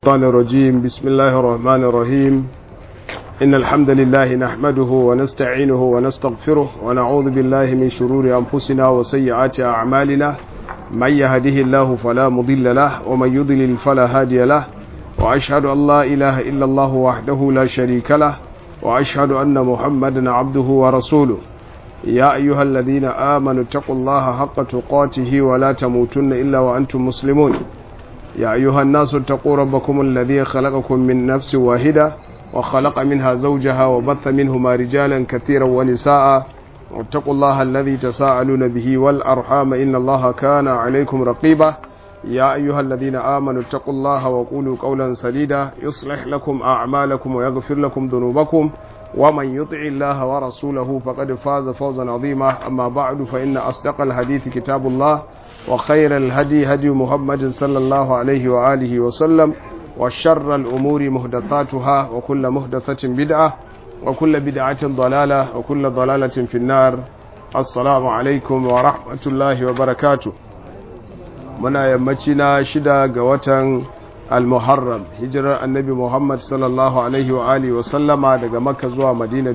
الشيطان الرجيم بسم الله الرحمن الرحيم إن الحمد لله نحمده ونستعينه ونستغفره ونعوذ بالله من شرور أنفسنا وسيئات أعمالنا من يهده الله فلا مضل له ومن يضلل فلا هادي له وأشهد أن لا إله إلا الله وحده لا شريك له وأشهد أن محمدا عبده ورسوله يا أيها الذين آمنوا اتقوا الله حق تقاته ولا تموتن إلا وأنتم مسلمون يا أيها الناس اتقوا ربكم الذي خلقكم من نفس واحدة وخلق منها زوجها وبث منهما رجالا كثيرا ونساء واتقوا الله الذي تساءلون به والأرحام إن الله كان عليكم رقيبا يا أيها الذين آمنوا اتقوا الله وقولوا قولا سديدا يصلح لكم أعمالكم ويغفر لكم ذنوبكم ومن يطع الله ورسوله فقد فاز فوزا عظيما أما بعد فإن أصدق الحديث كتاب الله وخير الهدي هدي محمد صلى الله عليه وآله وسلم وشر الأمور مهدثاتها وكل مهدثة بدعة وكل بدعة ضلالة وكل ضلالة في النار السلام عليكم ورحمة الله وبركاته muna yammacina shida ga watan al-muharram hijirar annabi muhammad sallallahu alaihi wa alihi wa sallama daga makka zuwa madina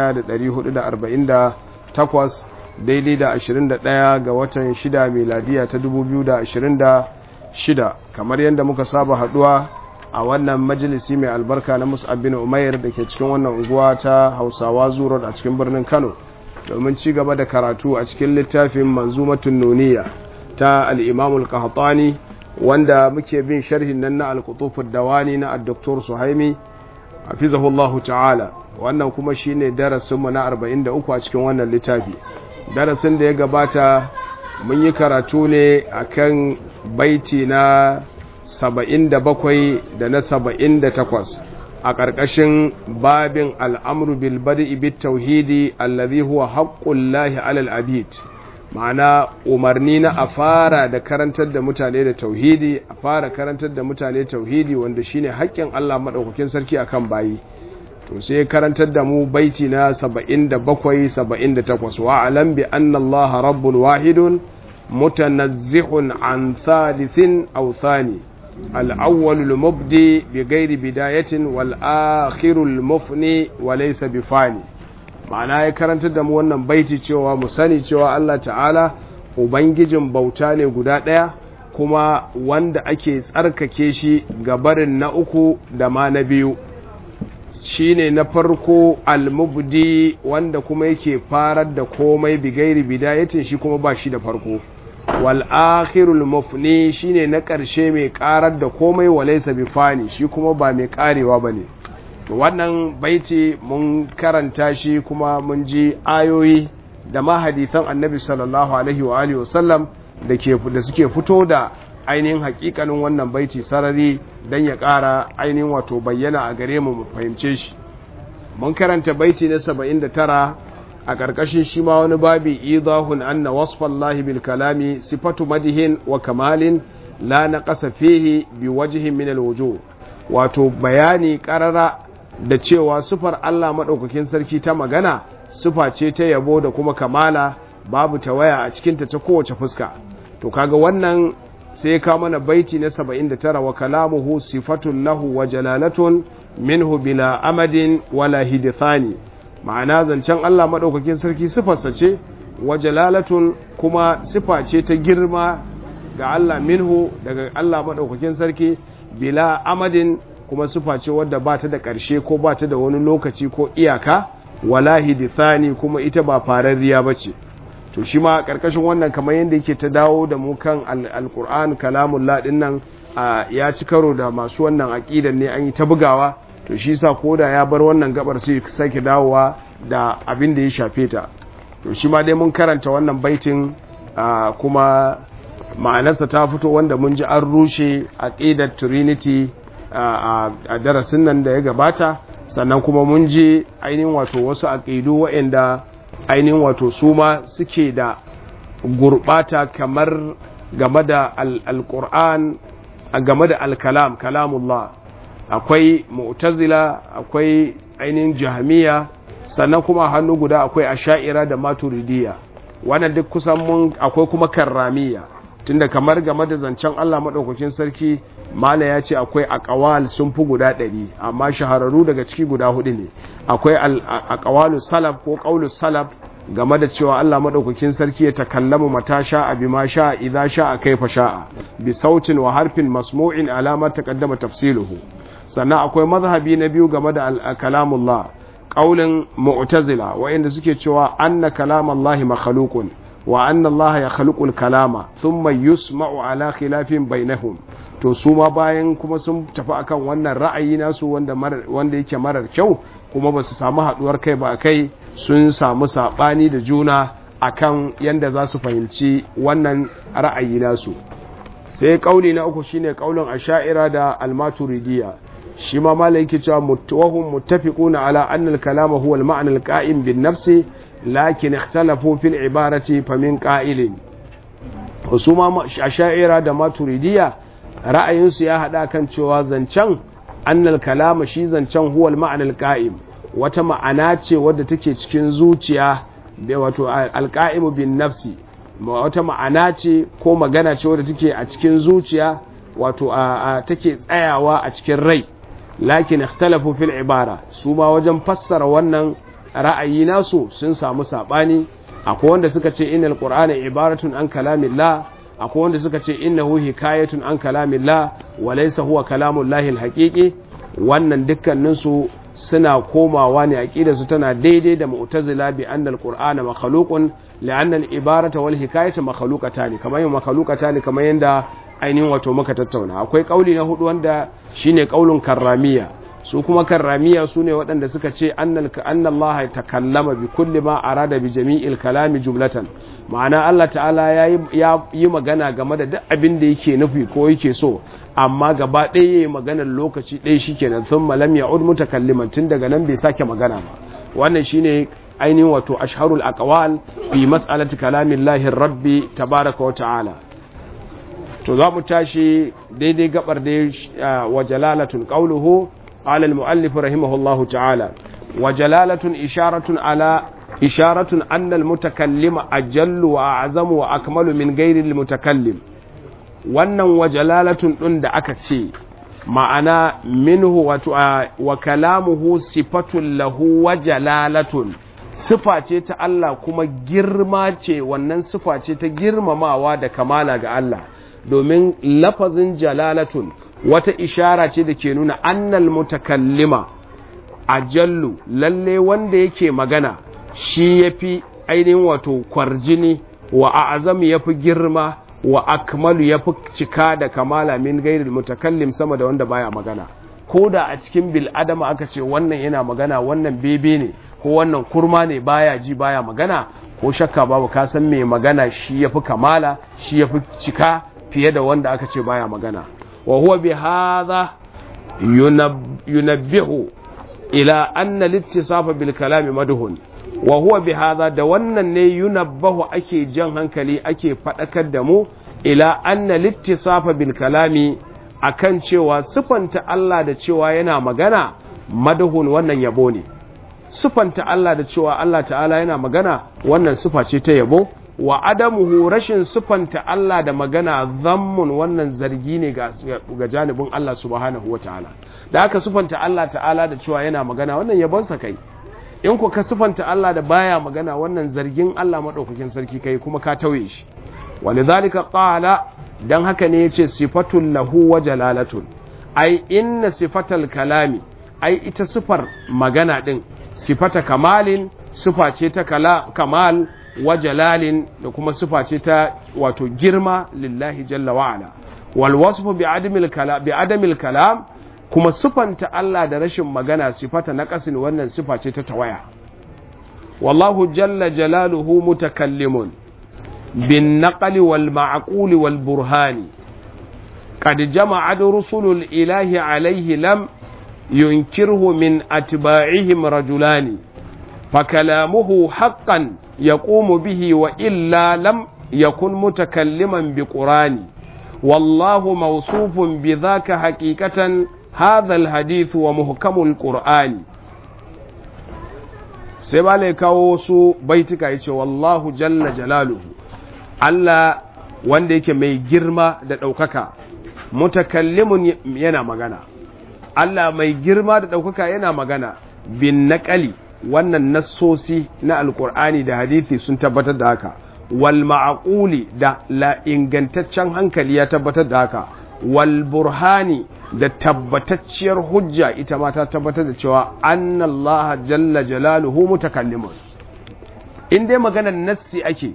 1448 daidai da 21 ga watan shida miladiya ta 2026 kamar yadda muka saba haduwa a wannan majalisi mai albarka na mus'ab bin umair da ke cikin wannan unguwa ta hausawa zuwa a cikin birnin kano domin ci gaba da karatu a cikin littafin manzumatun nuniya ta al'imamul kahatani wanda muke bin sharhin nan na alkutufin dawani na addoktor suhaimi a fizahullahu ta'ala wannan kuma shine darasinmu na 43 a cikin wannan littafi darasin da ya gabata mun yi karatu ne akan baiti na 77 da na 78 a ƙarƙashin babin al'amru bilbadi bit tauhidi allazi huwa haƙƙullahi alal abid ma'ana umarni na a fara da karantar da mutane da tauhidi a fara karantar da mutane tauhidi wanda shine haƙƙin Allah maɗaukakin sarki akan bayi to sai karantar da mu baiti na 77 78 wa alam bi anna Allah rabbun wahidun mutanazzihun an thalithin aw thani al-awwal al-mubdi bi ghairi bidayatin wal akhir al-mufni wa laysa bi fani ma'ana ya karantar da mu wannan baiti cewa mu sani cewa Allah ta'ala ubangijin bauta ne guda ɗaya kuma wanda ake tsarkake shi ga barin na uku da ma na biyu shine na farko almubdi wanda kuma yake farar da komai bigairi bidayatin shi kuma ba shi da farko wal akhirul mufni shine na ƙarshe mai ƙarar da komai walaysa bifani shi kuma ba mai ƙarewa bane to wannan baiti mun karanta shi kuma mun ji ayoyi da ma hadisan annabi sallallahu alaihi wa alihi wasallam da ke da suke fito da ainihin hakikanin wannan baiti sarari dan ya ƙara ainihin wato bayyana a gare mu mu fahimce shi mun karanta baiti na 79 a ƙarƙashin shi ma wani babi idahun anna wasfallahi bil kalami sifatu madihin wa kamalin la naqasa fihi bi wajhin min al wujuh wato bayani ƙarara da cewa sufar Allah maɗaukakin sarki ta magana sufa ce ta yabo da kuma kamala babu tawaya a cikinta ta kowace fuska to kaga wannan sai ka mana baiti na 79 wa kalamuhu sifatun lahu wa jalalatun minhu bila amadin wala hidithani ma'ana zancen Allah maɗaukakin sarki sifarsa ce wa jalalatun kuma sifa ce ta girma ga Allah minhu daga Allah maɗaukakin sarki bila amadin kuma sufa ce wadda ba ta da ƙarshe ko ba ta da wani lokaci ko iyaka wala hidithani kuma ita ba fararriya ba ce to shi ma ƙarƙashin wannan kamar yadda yake ta dawo da mu kan alƙur'an kalamun laɗin nan ya ci karo da masu wannan aƙidan ne an yi ta bugawa to shi sa ko da ya bar wannan gabar sai sake dawowa da abin da ya shafe ta to shi ma dai mun karanta wannan baitin kuma ma'anarsa ta fito wanda mun ji an rushe aƙidar trinity a darasin nan da ya gabata sannan kuma mun ji ainihin wato wasu aƙidu waɗanda ainihin wato su ma suke da gurɓata kamar game da alƙur'an game da alkalam kalamullah akwai mu'tazila akwai ainihin jahamiya sannan kuma hannu guda akwai asha'ira da maturidiya wannan duk kusan mun akwai kuma karramiya tunda kamar game da zancen Allah maɗaukakin sarki mala ya ce akwai aqwal sun fi guda ɗari amma shahararru daga ciki guda hudu ne akwai aqwalu salaf ko qaulu salaf game da cewa Allah madaukakin sarki ya takallamu mata sha'a bima sha'a idza sha'a kaifa sha'a bi sautin wa harfin masmu'in alama taqaddama tafsiluhu sannan akwai mazhabi na biyu game da kalamullah qaulin mu'tazila wa'inda suke cewa anna kalamallahi makhluqun wa anna Allah ya khaliqul kalama thumma yusma'u ala khilafin bainahum to su ma bayan kuma sun tafi akan wannan ra'ayi nasu wanda wanda yake marar kyau kuma ba su samu haduwar kai ba kai sun samu sabani da juna akan yanda za su fahimci wannan ra'ayi nasu sai kauli na uku shine kaulin asha'ira da almaturidiya shi ma malai yake cewa mutawahum muttafiquna ala anna al-kalama huwa al-ma'na al-qa'im bin nafsi lakin ikhtalafu fil ibarati famin qa'ilin usuma asha'ira da maturidiya ra'ayinsu ya hada kan cewa zancen annal kalama shi zancen huwal ma'anal qa'im wata ma'ana ce wadda take cikin zuciya wato alqa'imu bin nafsi wata ma'ana ce ko magana ce wadda take a cikin zuciya wato take tsayawa a cikin rai lakin ikhtalafu fil ibara su ma wajen fassara wannan ra'ayi nasu sun samu sabani akwai wanda suka ce innal qur'ana ibaratun an kalamillah akwai wanda suka ce innahu hikayatun an kalamillah wa laysa huwa kalamullahi alhaqiqi wannan dukkanin su suna komawa ne aqida su tana daidai da mu'tazila bi anna alqur'ana makhluqun li'anna al-ibarata wal hikayatu makhluqatan kamar yin makhluqatan kamar yanda ainihin wato muka tattauna akwai kauli na hudu wanda shine kaulin karramiya su kuma karramiya su ne waɗanda suka ce annallaha ya takallama bi kulli ma arada bi jami'il kalami jumlatan ma'ana Allah ta'ala ya yi magana game da duk abin da yake nufi ko yake so amma gaba ɗaya ya yi maganar lokaci ɗaya shi kenan sun malam ya ud mutakalliman tun daga nan bai sake magana ba wannan shine ainihin wato asharul aqwal fi mas'alati kalamillahi rabbi tabaraka wa ta'ala to za mu tashi daidai gabar da wa jalalatun qawluhu قال المؤلف رحمه الله تعالى وجلالة إشارة على إشارة أن المتكلم أجل وأعظم وأكمل من غير المتكلم wannan wajalalatun ɗin da aka ce ma'ana minhu wa kalamuhu sifatun lahu wajalalatun sifa ce ta Allah kuma girma ce wannan sifa ce ta girmamawa da kamala ga Allah domin lafazin jalalatun wata ishara ce da ke nuna annal mutakallima ajallu lalle wanda yake magana shi yafi ainihin wato kwarjini wa a'zamu yafi girma wa akmalu yafi cika da kamala min gairil mutakallim sama da wanda baya magana ko da a cikin bil adama aka ce wannan yana magana wannan bebe ne ko wannan kurma ne baya ji baya magana ko shakka babu ka san mai magana shi yafi kamala shi yafi cika fiye da wanda aka ce baya magana وهو بهذا ينبه إلى أن الاتصاف بالكلام مدهن وهو بهذا دوانا ينبه أكي جن هنكلي أكي فتأكد دمو إلى أن الاتصاف بالكلام akan cewa sifanta Allah da cewa yana magana madahun wannan yabo ne sifanta Allah da cewa Allah ta'ala yana magana wannan sifa ce ta yabo wa adamuhu rashin sufanta Allah da magana zammun wannan zargi ne ga janibin Allah subhanahu wa ta'ala da aka sufanta Allah ta'ala da cewa yana magana wannan yabonsa kai in ku ka sufanta Allah da baya magana wannan zargin Allah maɗaukakin sarki kai kuma ka tauye shi wani zalika ƙala don haka ne ya ce sifatun lahu wa jalalatun ai inna sifatal kalami ai ita sifar magana ɗin sifata kamalin sifa ce ta kamal wa jalalin da kuma sifa ce ta wato girma lillahi jalla wa'ala wal wasfu bi adamil kalam bi adamil kalam kuma sifanta Allah da rashin magana sifata naqasin wannan sifa ce ta tawaya wallahu jalla jalaluhu mutakallimun bin naqli wal ma'quli wal burhani qad jama'a rusulul ilahi alayhi lam yunkirhu min atba'ihim rajulani فكلامه حقا يقوم به وإلا لم يكن متكلما بقران والله موصوف بذاك حقيقة هذا الحديث ومحكم القرآن سيبالي كاوسو بيتك يتي والله جل جلاله Allah wanda yake mai girma da ɗaukaka mutakallimun yana magana Allah mai girma da ɗaukaka yana magana bin naƙali wannan nassosi na alkur'ani da hadithi sun tabbatar da haka wal ma'aquli da la ingantaccen hankali ya tabbatar da haka wal burhani da tabbatacciyar hujja ita ma ta tabbatar da cewa annallaha jalla jalaluhu mutakallimun in dai maganar nassi ake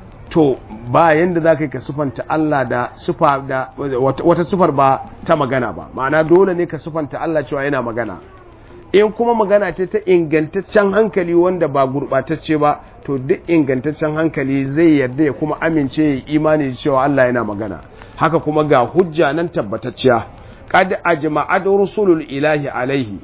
to ba yanda za ka yi ka sufanta Allah da sufa da wata sufar ba ta magana ba ma'ana dole ne ka sufanta Allah cewa yana magana in kuma magana ce ta ingantaccen hankali wanda ba gurɓatacce ba to duk ingantaccen hankali zai yarda ya kuma amince ya imani cewa Allah yana magana haka kuma ga hujja nan tabbatacciya qad ajma'at rusulul ilahi alaihi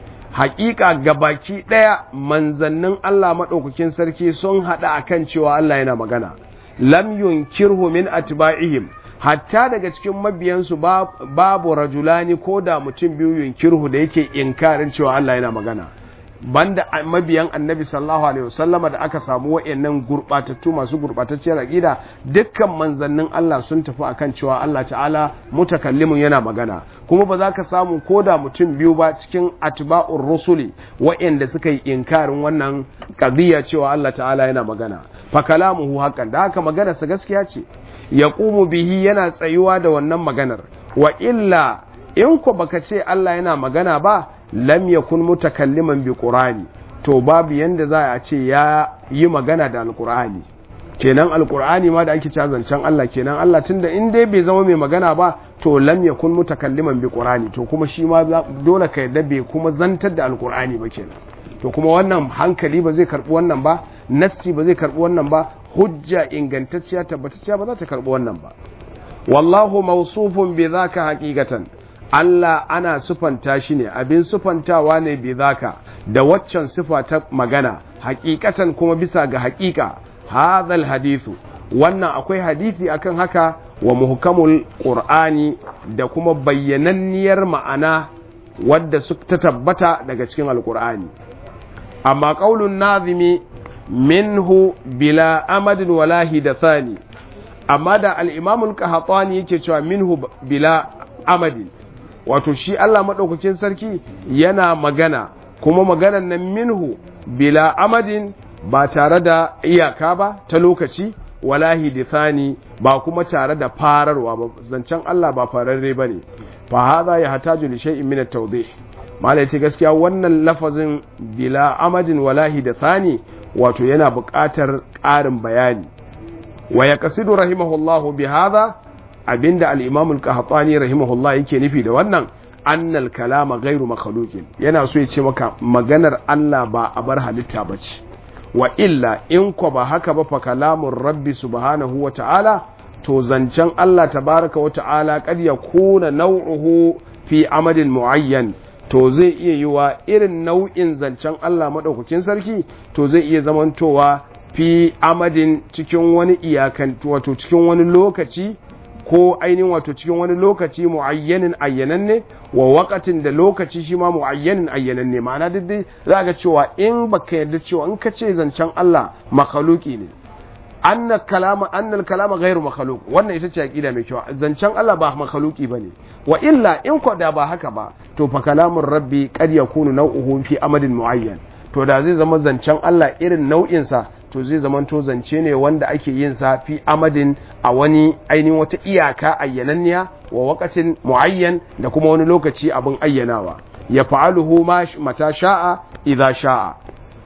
haƙiƙa gabaki ɗaya manzannin Allah maɗaukakin sarki sun haɗa akan cewa Allah yana magana lam yunkirhu min atba'ihim hatta daga cikin mabiyansu babu rajulani ko da mutum biyu yunkirhu da yake inkarin cewa Allah yana magana banda mabiyan annabi sallallahu alaihi wasallama da aka samu wa'annan gurbatattu masu gurbatacciyar aqida dukkan manzannin Allah sun tafi akan cewa Allah ta'ala mutakallimun yana magana kuma ba za ka samu ko da mutum biyu ba cikin atba'ur rusuli wa'anda suka yi inkarin wannan qadiya cewa Allah ta'ala yana magana fa kalamuhu haqqan da haka maganar sa gaskiya ce yaqumu bihi yana tsayuwa da wannan maganar wa illa in ko baka ce Allah yana magana ba lam yakun mutakalliman bi qur'ani to babu yanda za a ce ya yi magana da alqur'ani kenan alqur'ani ma da ake cewa zancen Allah kenan Allah tunda in dai bai zama mai magana ba to lam yakun mutakalliman bi qur'ani to kuma shi ma dole ka yadda bai kuma zantar da alqur'ani ba kenan to kuma wannan hankali ba zai karbi wannan ba nassi ba zai karbi wannan ba hujja ingantacciya tabbatacciya ba za ta karbi wannan ba wallahu mawsufun bi dhaka haqiqatan Allah ana sufanta shi ne abin sufantawa ne bi zaka da waccan sufa ta magana hakikatan kuma bisa ga hakika hadhal hadithu wannan akwai hadisi akan haka wa muhkamul qur'ani da kuma bayyananniyar ma'ana wadda su ta tabbata daga cikin alqur'ani amma qaulun nazimi minhu bila amadin wala hidathani amma da al-imam al-qahtani yake cewa minhu bila amadin wato shi Allah maɗaukakin sarki yana magana kuma maganan nan minhu bila amadin ba tare da iyaka ba ta lokaci wala hidithani ba kuma tare da fararwa ba zancen Allah ba fararre ba ne fa hadha ya hataju li shay'in min at-tawdih malai ce gaskiya wannan lafazin bila amadin wala hidithani wato yana buƙatar ƙarin bayani wa yaqsidu rahimahullahu bi hadha abinda al-imam al-qahtani rahimahullah yake nufi da wannan annal kalama ghairu makhluqin yana so ya ce maka maganar Allah ba a bar halitta bace wa illa in ko ba haka ba fa kalamun rabbi subhanahu wa ta'ala to zancen Allah tabaraka wa ta'ala kad yakuna naw'uhu fi amadin muayyan to zai iya yiwa irin nau'in zancen Allah madaukakin sarki to zai iya zamantowa fi amadin cikin wani iyakan wato cikin wani lokaci ko ainihin wato cikin wani lokaci mu'ayyanin ayyananne wa wakatin da lokaci shi ma mu'ayyanin ayyananne ma'ana duk dai za ga cewa in baka yarda cewa in ka ce zancen Allah makhluki ne anna kalama annal kalama ghairu makhluq wannan ita ce aqida mai kyau zancen Allah ba makhluki bane wa illa in ko da ba haka ba to fa kalamun rabbi qad yakunu naw'uhu fi amadin muayyan to da zai zama zancen Allah irin nau'insa to zai zamanto zance ne wanda ake yin sa fi amadin a wani ainihin wata iyaka ayyananniya wa wakacin muayyan da kuma wani lokaci abin ayyanawa ya fa'aluhu ma mata sha'a idza sha'a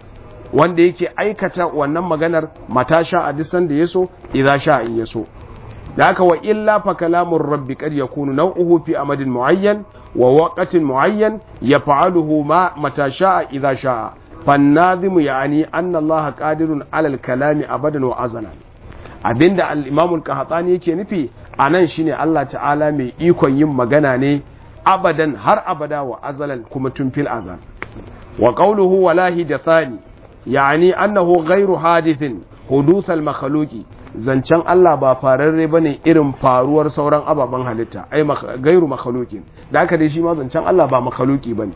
wanda yake aikata wannan maganar mata sha'a duk sanda yaso idza sha'a in yaso da haka wa illa fa kalamur rabbi qad yakunu naw'uhu fi amadin muayyan wa waqatin muayyan yaf'aluhu ma mata sha'a idza sha'a فالناظم يعني أن الله قادر على الكلام أبدا وأزلا abinda al-Imam al-Qahtani yake nufi anan shine Allah ta'ala mai ikon yin magana ne abadan har abada wa azalan kuma tun fil azal wa qawluhu wala hidathani yani annahu ghairu hadithin huduth al-makhluqi zancen Allah ba fararre bane irin faruwar sauran ababen halitta ai gairu makhluqin da haka dai shi ma zancen Allah ba makhluqi bane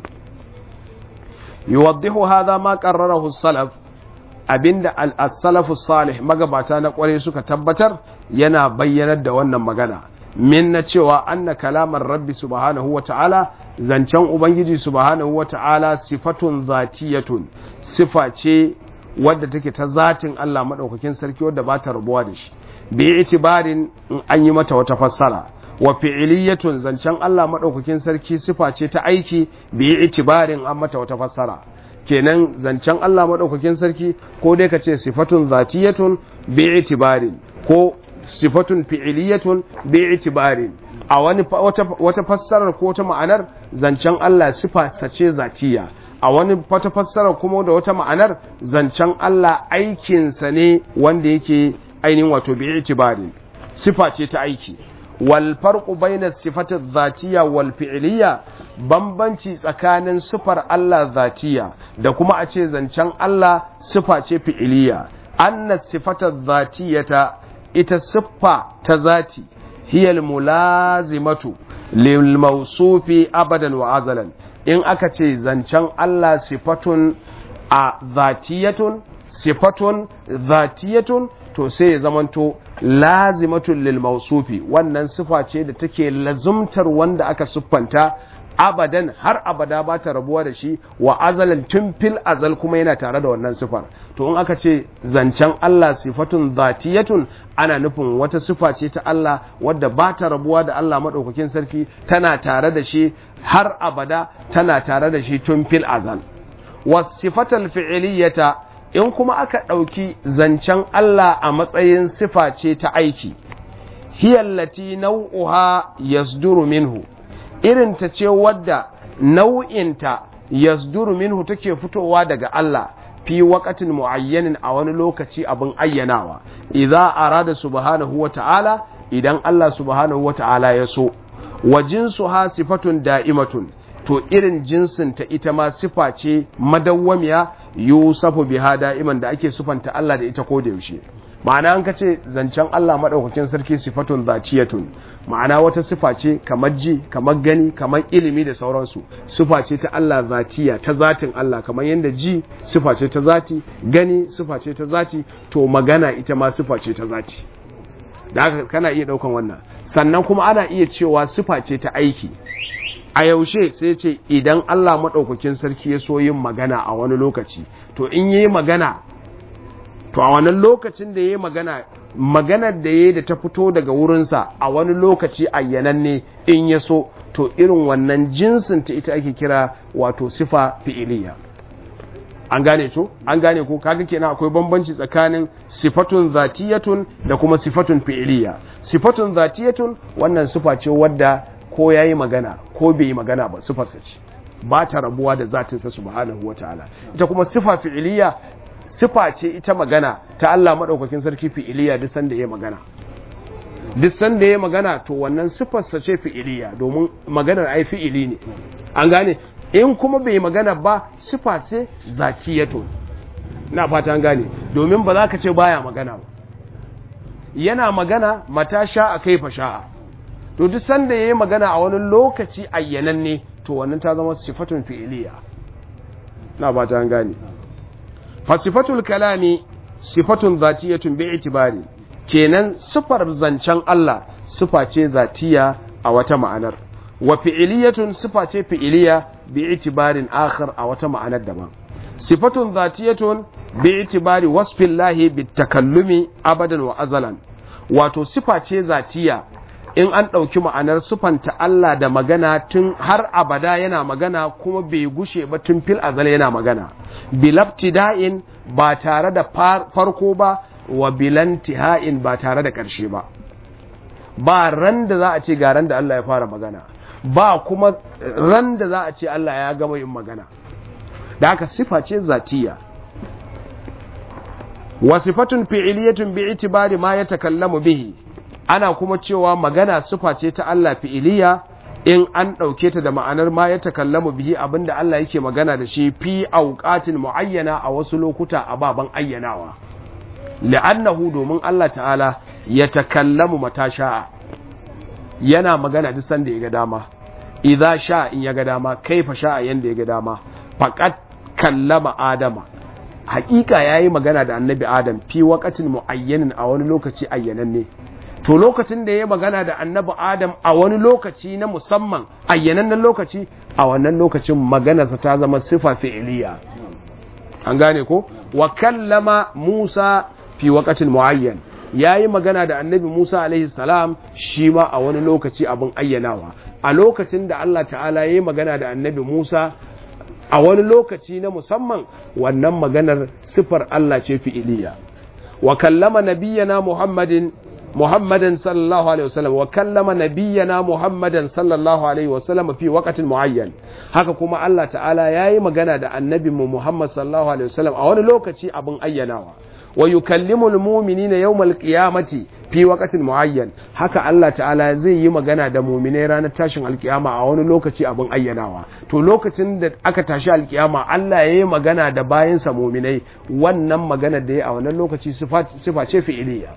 yuwaddihu hadha ma qarrarahu as-salaf abinda as-salafu salih magabata na kware suka tabbatar yana bayyanar da wannan magana min na cewa anna kalamar rabbi subhanahu wa ta'ala zancen ubangiji subhanahu wa ta'ala sifatun zatiyatun sifa ce wadda take ta zatin Allah maɗaukakin sarki wadda ba ta rabuwa da shi bi itibarin in an yi mata wata fassara wa fi'iliyatun zancen Allah maɗaukakin sarki sifa ce ta aiki bi itibarin an mata wata fassara kenan zancen Allah maɗaukakin sarki ko dai ka ce sifatun zatiyatun bi itibarin ko sifatun fi'iliyatun bi itibarin a wani wata fassarar ko wata ma'anar zancen Allah sifa sace zatiya a wani wata fassarar kuma da wata ma'anar zancen Allah aikinsa ne wanda yake ainihin wato bi itibarin sifa ce ta aiki wal farqu bayna sifati dhatiya wal fi'liya bambanci tsakanin sifar Allah zatiya da kuma a ce zancen Allah sifa ce fi'liya anna sifata dhatiyata ita siffa ta zati hiyal mulazimatu lil mawsufi abadan wa azalan in aka ce zancen Allah sifatun a zatiyatun sifatun zatiyatun to sai ya zamanto lazimatun lil mausufi wannan sifa ce da take lazumtar wanda aka siffanta abadan har abada ba ta rabuwa da shi wa azalan tun fil azal kuma yana tare da wannan sifar to in aka ce zancen Allah sifatun zatiyatun ana nufin wata sifa ce ta Allah wadda ba ta rabuwa da Allah maɗaukakin sarki tana tare da shi har abada tana tare da shi tun fil azal wasifatal fi'iliyata in kuma aka ɗauki zancen Allah a matsayin sifa ce ta aiki hiyallati nau'uha yasduru minhu irin ta ce wadda nau'inta yasduru minhu take fitowa daga Allah fi waqatin muayyanin a wani lokaci abin ayyanawa idza arada subhanahu wa ta'ala idan Allah subhanahu wa ta'ala ya so wa jinsuha sifatun da'imatun to irin jinsin ta ita ma sifa ce madawwamiya yusafu biha da'iman da ake sufanta Allah da ita ko da yaushe ma'ana an kace zancen Allah madaukakin sarki sifatun zaciyatun ma'ana wata sifa ce kamar ji kamar gani kamar ilimi da sauransu sifa ce ta Allah zatiya ta zatin Allah kamar yadda ji sifa ce ta zati gani sifa ce ta zati to magana ita ma sifa ce ta zati da haka kana iya daukan wannan sannan kuma ana iya cewa sifa ce ta aiki a yaushe sai ce idan Allah maɗaukakin sarki ya so yin magana a wani lokaci to in yi magana to a wannan lokacin da ya yi magana maganar da ya da ta fito daga wurinsa a wani lokaci ayyananne in ya so to irin wannan jinsin ta ita ake kira wato sifa fi'iliya an gane to an gane ko kaga kenan akwai bambanci tsakanin sifatun zatiyatun da kuma sifatun fi'iliya sifatun zatiyatun wannan sifa ce wadda ko ya yi magana ko bai yi magana ba sifarsa ce ba ta rabuwa da zatinsa subhanahu wa ta'ala ita kuma sifa fi'iliya sifa ce ita magana ta Allah maɗaukakin sarki fi'iliya duk sanda ya magana duk sanda ya magana to wannan sifarsa ce fi'iliya domin maganar ai fi'ili ne an gane in kuma bai magana ba sifa ce zakiyato na fata an gane domin ba za ka ce baya magana ba yana magana mata sha'a kaifa sha'a to duk sanda yayi magana a wani lokaci ayyananne to wannan ta zama sifatun fi'iliya na ba ta gane fa sifatul kalami sifatun zatiyatun bi itibari kenan sifar zancen Allah sifa ce zatiya a wata ma'anar wa fi'iliyatun sifa ce fi'iliya bi itibarin akhar a wata ma'anar daban sifatun zatiyatun bi itibari wasfillahi bitakallumi abadan wa azalan wato sifa ce zatiya in an ɗauki ma'anar sufanta Allah da magana tun har abada yana magana kuma bai gushe ba tun fil azal yana magana bilabtida'in ba tare da farko ba wa bilantiha'in ba tare da ƙarshe ba ba ran da za a ce ga ran da Allah ya fara magana ba kuma ran da za a ce Allah ya gama yin magana da haka sifa ce zatiya wa sifatun fi'iliyatun bi itibari ma ya takallamu bihi ana kuma cewa magana sifa ce ta Allah fi'iliya in an ɗauke ta da ma'anar ma ya takallamu bihi abinda Allah yake magana da shi fi auqatin muayyana a wasu lokuta a baban ayyanawa li'annahu domin Allah ta'ala ya takallamu mata sha'a yana magana duk sanda ya ga dama idza sha in ya ga dama kaifa sha'a yanda ya ga dama faqat kallama adama haƙiƙa yayi magana da annabi adam fi waqatin muayyanin a wani lokaci ayyananne to lokacin da ya magana da annabi adam a wani lokaci na musamman ayyanannen lokaci a wannan lokacin maganarsa ta zama sifa fi'iliya an gane ko wa kallama musa fi waqatin muayyan yayi magana da annabi musa alaihi salam shi ma a wani lokaci abin ayyanawa a lokacin da Allah ta'ala yayi magana da annabi musa a wani lokaci na musamman wannan maganar sifar Allah ce fi'iliya wa kallama nabiyyana muhammadin محمدا صلى الله عليه وسلم وكلم نبينا محمدا صلى الله عليه وسلم في وقت معين haka kuma Allah ta'ala yayi magana da annabin mu Muhammad sallallahu alaihi wasallam a wani lokaci abin ayyanawa wa yukallimu almu'minina yawmal qiyamati fi waqtin muayyan haka Allah ta'ala zai yi magana da mu'minai ranar tashin alkiyama a wani lokaci abin ayyanawa to lokacin da aka tashi alkiyama Allah yayi magana da bayansa mu'minai wannan magana da yayi a wannan lokaci sifa ce fi'iliya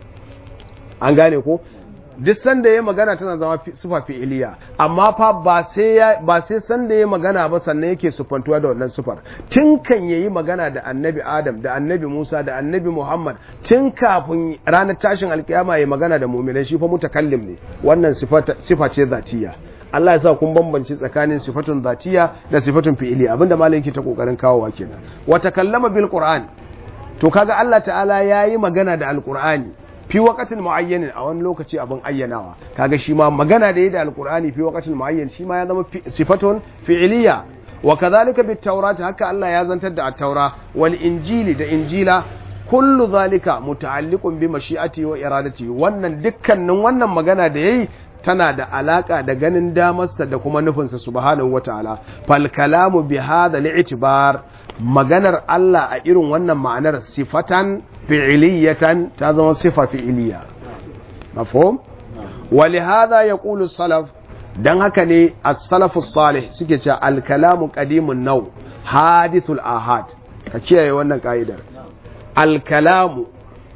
an gane ko duk sanda ya magana tana zama sufa fi'iliya amma fa ba sai ya ba sai sanda ya magana ba sannan yake sufantuwa da wannan sufar tun kan yayi magana da annabi Adam da annabi Musa da annabi Muhammad tun kafin ranar tashin alkiyama ya magana da mu'minai shi fa mutakallim ne wannan sifa ce zatiya Allah ya sa kun bambanci tsakanin sifatun zatiya da sifatun fi'iliya abinda malam yake ta kokarin kawowa kenan wa takallama bil qur'an to kaga Allah ta'ala yayi magana da alqur'ani fi waqatin muayyanin a wani lokaci abin ayyanawa kaga shi ma magana da yi da alqur'ani fi waqatin muayyan shi ma ya zama sifatun fi'iliya wa kadhalika bit tawrat haka Allah ya zantar da at-taura wal injili da injila kullu zalika muta'alliqun bi mashi'ati wa iradati wannan dukkanin wannan magana da yayi tana da alaka da ganin damarsa da kuma nufinsa subhanahu wataala fal kalamu bi hadha li'tibar maganar Allah a irin wannan ma'anar sifatan fi'iliyatan ta zama sifa fi'iliya mafhum ولهذا يقول السلف dan haka ne as-salafu salih suke cewa al-kalamu qadimun naw hadithul ahad ka kiyaye wannan ka'idar al-kalamu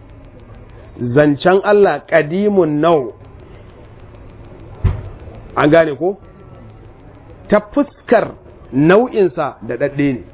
zancen Allah qadimun naw an gane ko ta fuskar nau'insa da dadde ne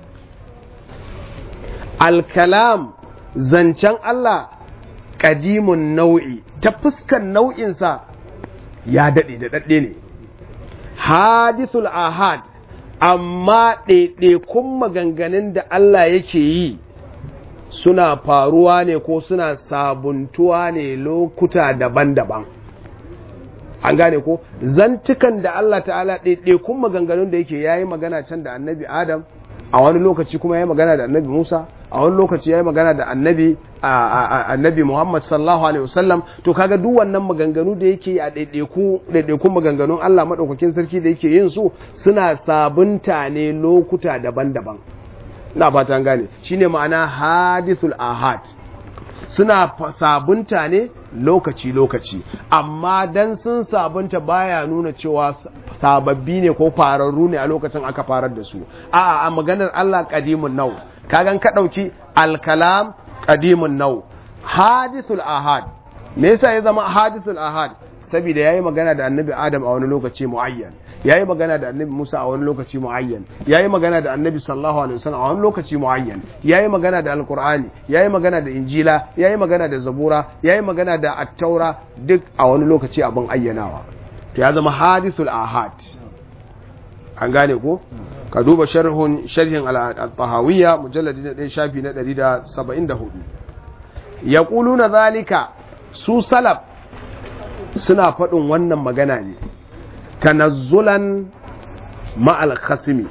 al-kalam zancen Allah qadimun nau'i ta fuskar nau'insa ya daɗe da daɗe ne hadithul ahad amma ɗaiɗaikun maganganun da Allah yake yi suna faruwa ne ko suna sabuntuwa ne lokuta daban-daban an gane ko zantukan da Allah ta'ala ɗaiɗaikun maganganun da yake yayi magana can da annabi adam a wani lokaci kuma yayi magana da annabi musa a wani lokaci yayi magana da annabi annabi Muhammad sallallahu alaihi wasallam to kaga duk wannan maganganu da yake a daidaiku daidaikun maganganun Allah madaukakin sarki da yake yin su suna sabunta ne lokuta daban-daban ina fata gane shine ma'ana hadithul ahad suna sabunta ne lokaci-lokaci amma dan sun sabunta baya nuna cewa sababbi ne ko fararru ne a lokacin aka farar da su a a maganar Allah qadimun nau kagan ka dauki al-kalam qadimun nau hadithul ahad me yasa ya zama hadithul ahad saboda yayi magana da annabi adam a wani lokaci muayyan yayi magana da annabi musa a wani lokaci muayyan yayi magana da annabi sallallahu alaihi wasallam a wani lokaci muayyan yayi magana da alqur'ani yayi magana da injila yayi magana da zabura yayi magana da at-taura duk a wani lokaci abin ayyanawa to ya zama hadithul ahad an gane ko ka duba sharhun sharhin al-tahawiyya mujalladi na 1 shafi na 174 yaquluna zalika su salaf suna faɗin wannan magana ne tanazzulan ma'al khasimi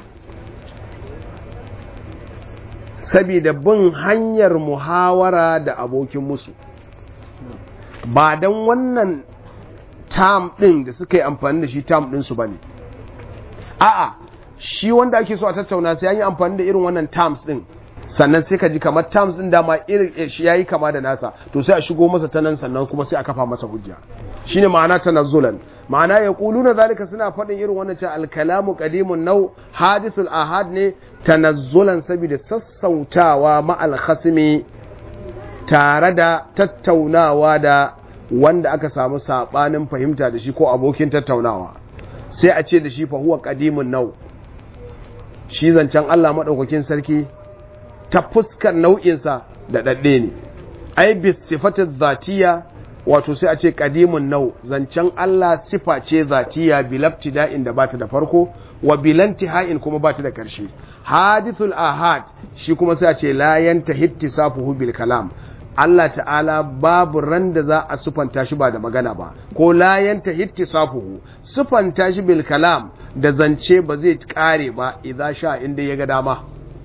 saboda bin hanyar muhawara da abokin musu ba don wannan tam ɗin da suka yi amfani da shi tam ɗinsu ba ne a'a shi wanda ake so a tattauna sai an yi amfani da irin wannan terms ɗin sannan sai ka ji kamar terms ɗin dama irin shi ya yi kama da nasa to sai a shigo masa ta nan sannan kuma sai a kafa masa hujja shine ma'ana tanazzulan ma'ana ya na zalika suna faɗin irin wannan cewa alkalamu qadimun nau hadithul ahad ne tanazzulan saboda sassautawa ma'al khasmi tare da tattaunawa da wanda aka samu sabanin fahimta da shi ko abokin tattaunawa sai a ce da shi fa huwa qadimun nau shi zancen Allah madaukakin sarki ta fuskar nau'insa da dadde ne ai bis sifatu dhatiya wato sai a ce qadimun nau zancen Allah sifa ce zatiya bilabtida'in da bata da farko wa bilantiha'in kuma bata da karshe hadithul ahad shi kuma sai a ce la yantahi ittisafuhu bil kalam Allah ta'ala babu ran da za a sufanta shi ba da magana ba ko la yantahi ittisafuhu sufanta shi bil kalam da zance ba zai kare ba idan sha inda ya ga dama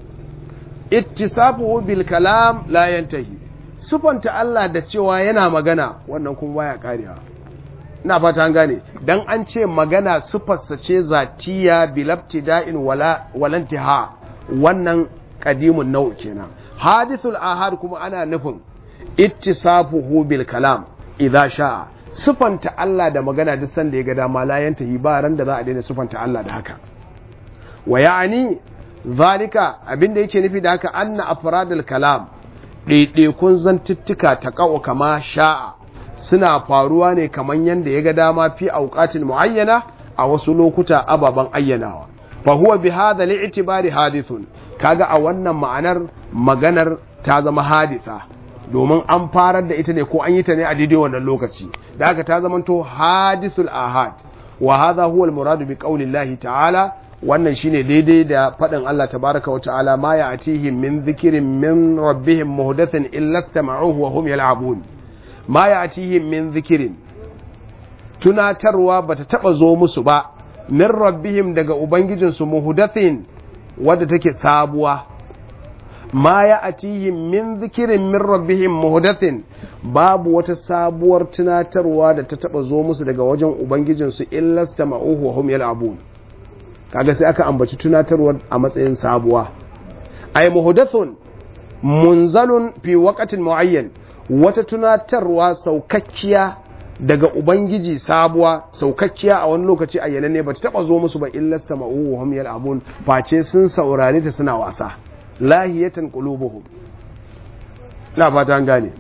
ittisafuhu bil kalam la yantahi sufanta Allah da cewa yana magana wannan kuma baya karewa ina fata an gane dan an ce magana sufarsa ce zatiya bilabtida'in wala walantiha wannan qadimun nau kenan hadithul ahad kuma ana nufin ittisafuhu bil kalam idza sha'a sufanta Allah da magana duk sanda ya ga dama la yantahi ba ran da za a daina sufanta Allah da haka wa ya'ani zalika abinda yake nufi da haka anna afradul kalam ɗaiɗaikun zantuttuka ta ƙa'o kama sha'a suna faruwa ne kamar yadda ya ga dama fi auƙatin mu'ayyana a wasu lokuta ababen ayyanawa fa huwa bi hadha li'tibari hadithun kaga a wannan ma'anar maganar ta zama haditha domin an farar da ita ne ko an yi ta ne a daidai wannan lokaci da haka ta zamanto hadithul ahad wa hadha huwa al-muradu bi qaulillahi ta'ala wannan shine daidai da faɗin Allah tabaraka wa ta'ala ma ya atihim min zikirin min rabbihim muhdathin illa istama'uhu wa hum yal'abun ma ya atihim min zikirin tunatarwa bata taba zo musu ba min rabbihim daga ubangijinsu muhdathin wadda take sabuwa ma ya atihim min zikirin min rabbihim muhdathin babu wata sabuwar tunatarwa da ta taba zo musu daga wajen ubangijinsu illa istama'uhu wa hum yal'abun kaga sai aka ambaci tunatarwar a matsayin sabuwa ay muhdathun munzalun fi waqtin muayyan wata tunatarwa saukakkiya daga ubangiji sabuwa saukakkiya a wani lokaci ayyana ne bata taba zo musu ba illa sama'u wa hum yal'abun face sun saurare ta suna wasa lahiyatan qulubuhum na fata an gane